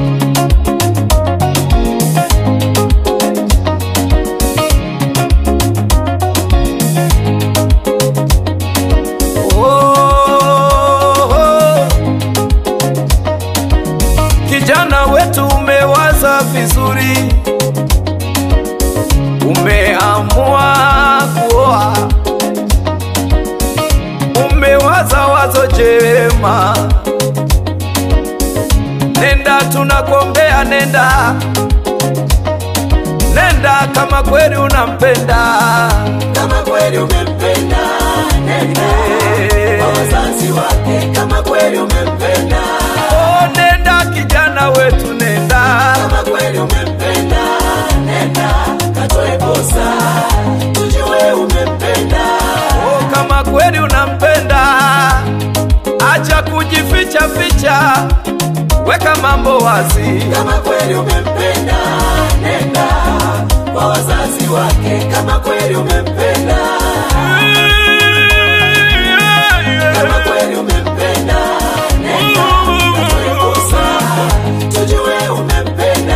Oh, oh. Kijana wetu umewaza vizuri, umeamua kuoa, umewaza wazo jema. Nenda, tunakuombea, nenda, nenda kama kweli unampenda. kama kweli umempenda nenda kwa wazazi wake kama kweli umempenda Oh, nenda kijana wetu, nenda kama kweli umempenda nenda katoe posa tujue umempenda Oh, kama kweli unampenda, acha kujificha ficha, weka mambo wazi. kama kweli umempenda nenda kwa wazazi wake kama kweli umempenda kama kweli umempenda nenda katoe posa tujue umempenda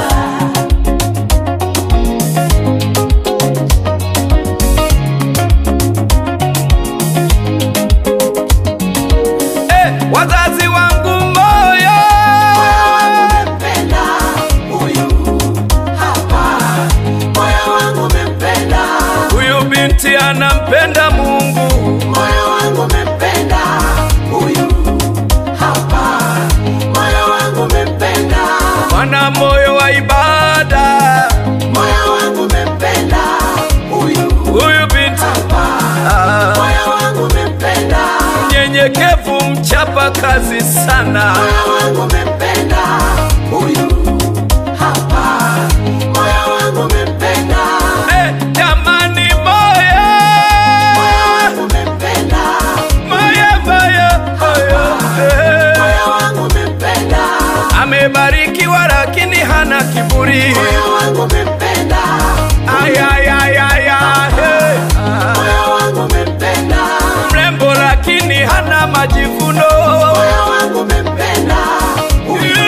Eh, wazazi wangu moyo, Moyo wangu umempenda huyu hapa, moyo wangu umempenda, huyu binti anampenda Mungu, moyo wangu umempenda huyu hapa, moyo wangu umempenda, mwana moyo wa ibada, moyo wangu umempenda huyu huyu binti hapa, ah, moyo wangu umempenda, nyenyekevu, mchapa kazi sana. moyo wangu umempenda huyu hapa, moyo wangu umempenda. Eh, jamani moyo, Moyo wangu umempenda, moyo, moyo, moyo, eh. moyo wangu umempenda, amebarikiwa lakini hana kiburi. moyo wangu umempenda, Ay, ay, ay, ay, ay, hey. Ah, moyo wangu umempenda, mrembo lakini hana majivuno. moyo wangu umempenda, huyu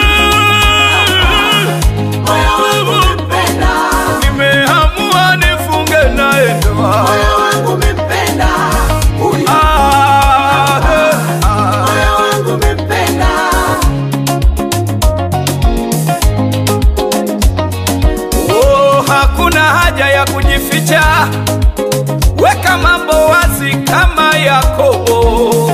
moyo wangu umempenda, Nimeamua nifunge naye ndoa. moyo wangu umempenda, huyu Ah, hey, ah. moyo wangu umempenda, Oh, hakuna haja ya kujificha, weka mambo wazi kama Yakobo.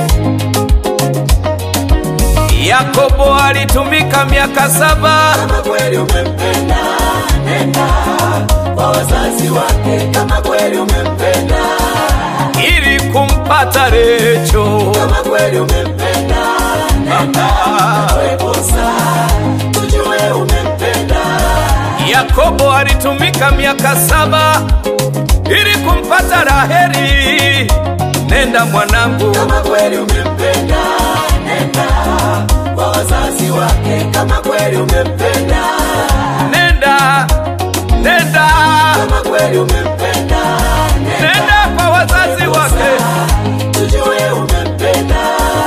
Yakobo alitumika miaka saba kama kweli umempenda, nenda kwa wazazi wake, kama kweli umempenda ili kumpata Recho. kama kweli umempenda nenda katoe posa tujue umempenda Yakobo alitumika miaka saba ili kumpata Raheli. Nenda mwanangu, kama kweli umempenda nenda kwa wazazi wake kama kweli umempenda nenda, nenda, kama kweli umempenda nenda kwa wazazi wake. tujue umempenda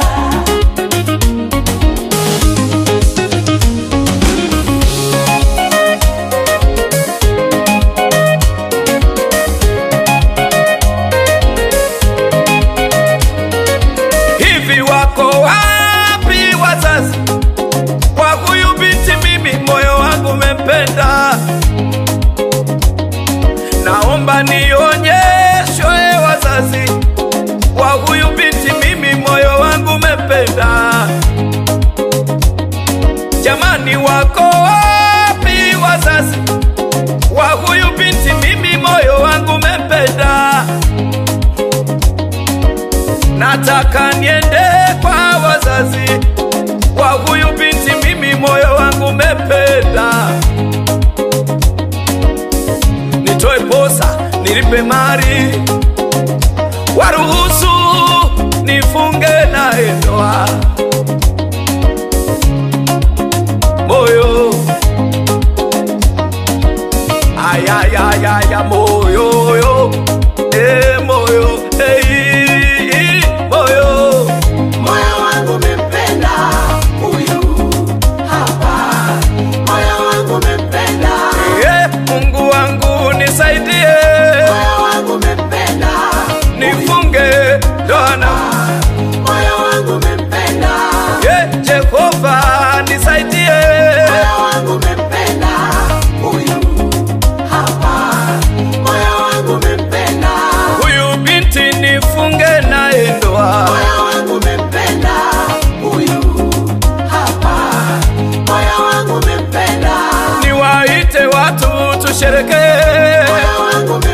Hivi wako wapi wazazi kwa huyu binti? Mimi moyo wangu umempenda, naomba nionyeshwe wazazi kwa huyu binti. Mimi moyo wangu umempenda, jamani, wako wapi wazazi kwa huyu binti? Mimi moyo wangu umempenda nataka niende kwa wazazi wa huyu binti, mimi moyo wangu umependa. Nitoe posa, nilipe mali, waruhusu nifunge naye ndoa. Moyo ayayayaya, moyo yo, eh, moyo eh, moyo moyo wangu umempenda huyu hapa moyo wangu umempenda, niwaite watu tusherekee, moyo wangu umempenda.